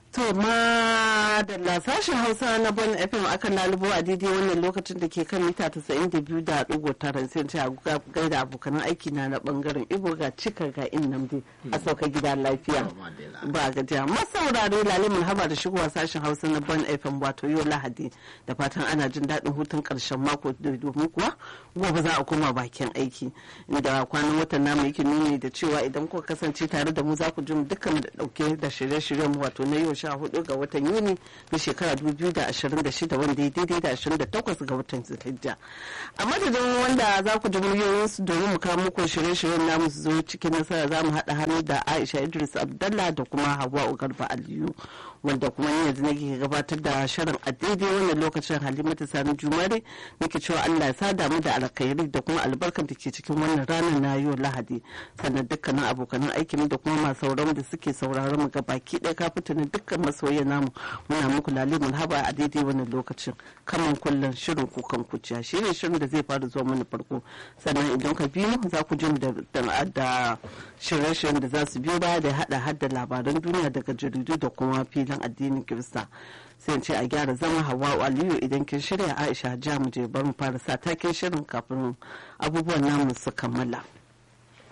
To ma da sashen Hausa na Bon FM akan lalubo a daidai wannan lokacin da ke kan mita 92.9 sai ce a gaida abokanan aiki na na bangaren Ibo ga cika ga in namdi a sauka gida lafiya. Ba gajiya masaurare lalimin haba da shigowa sashen Hausa na Bon FM wato yau Lahadi da fatan ana jin daɗin hutun ƙarshen mako domin kuwa gobe za a koma bakin aiki inda kwanan watan namu yake nuni da cewa idan kuka kasance tare da mu za ku ji mu dukkan da ɗauke da shirye-shiryen wato na yau sha hudu ga watan yuni na shekara 2026 wanda ya daidai da 28 ga watan zulhijja a madadin wanda za ku ji muryoyinsu domin mu kawo muku shirye-shiryen namu su zo cikin nasara za mu haɗa hannu da aisha idris abdallah da kuma hawa garba aliyu wanda kuma yanzu nake gabatar da shirin a daidai wannan lokacin halimatu sani jumare nake cewa allah ya sada mu da alkhairi da kuma albarkar da ke cikin wannan ranar na yau lahadi sannan dukkanin abokanan aikin da kuma masu sauraron da suke sauraron mu baki ɗaya kafin dukkan masoyan namu muna muku lalimul haba a daidai wannan lokacin kaman kullum shirin kukan kuciya shi ne shirin da zai fara zuwa mana farko sannan idan ka biyu za ku jin da shirye-shiryen da za su biyo baya da hada hada labaran duniya daga jaridu da kuma filin addinin kirista sai ce a gyara zama hawa aliyu idan kin shirya aisha ja mu je bar mu fara sa taken shirin kafin abubuwan namu su kammala.